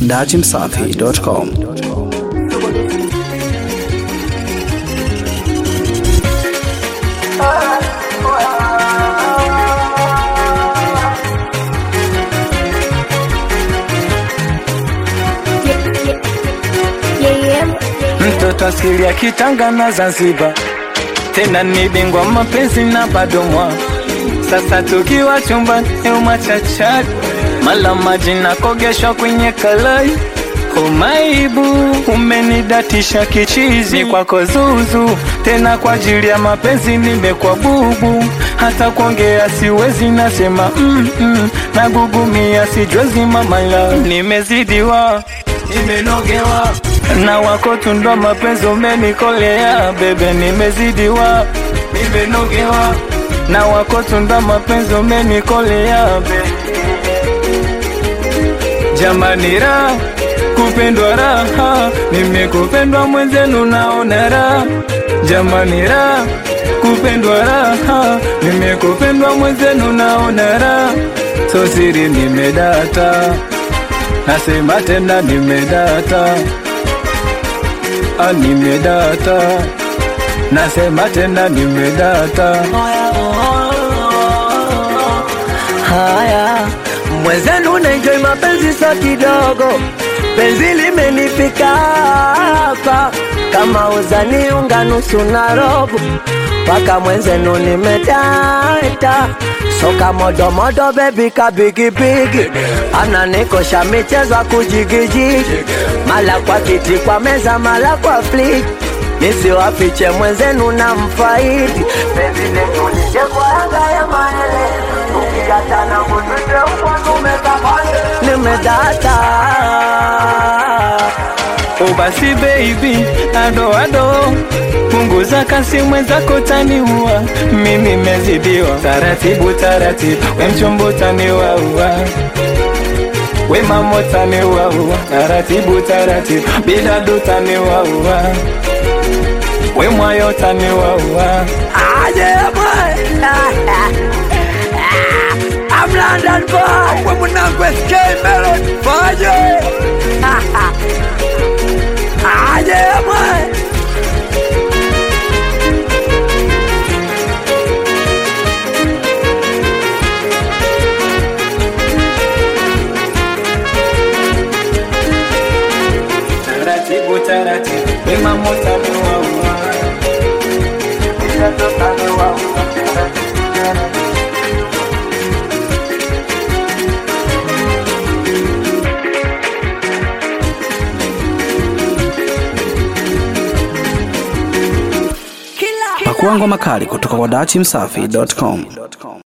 dachimsafi.com. mtoto asili ya Kitanga na Zanzibar, tena ni bingwa mapenzi na bado mwa sasa tukiwa chumbani umachachari mala maji na kogeshwa kwenye kalai Umaibu umenidatisha kichizi kwako zuzu, tena kwa ajili ya mapenzi nimekuwa bubu, hata kuongea siwezi, nasema mm -mm, nagugumia sijwezi mamala, nimezidiwa nimenogewa na wako tundo mapenzi umenikolea bebe, nimezidiwa nimenogewa na wako tunda mapenzi umenikolea bebe, jamani raha kupendwa raha, nimekupendwa mwenzenu naona raha, jamani raha kupendwa raha, nimekupendwa mwenzenu naona raha, so siri nimedata, nasema tena nimedata, ah, nimedata, nasema tena nimedata. Haya, mwenzenu naenjoy mapenzi so kidogo, penzi limenifika hapa kama uzani unga nusu na robo, mpaka mwenzenu nimedata soka modomodo bebi kabigibigi, ananikosha michezo ya kujigijigi, mala kwa kiti kwa meza, mala kwa fliki nisiwafiche mwenzenu na mfaidi penzi letu lije kwa anga ya maele ukikatana mutute uponumekapale nimedata Oh basi baby, ado ado, punguza kasi mwenzako taniua, mi nimezidiwa. Taratibu taratibu, we mchumbo taniwaua, we mamo taniwaua. Taratibu taratibu, bidadu taniwaua, we mwayo taniwaua. aje boy I'm London boy we mwanangu SK Melon faje aje boy Taratibu taratibu, we mamo taniwaua, bidadu taniwaua. Pakua ngoma kali kutoka kwa dachimsafi.com.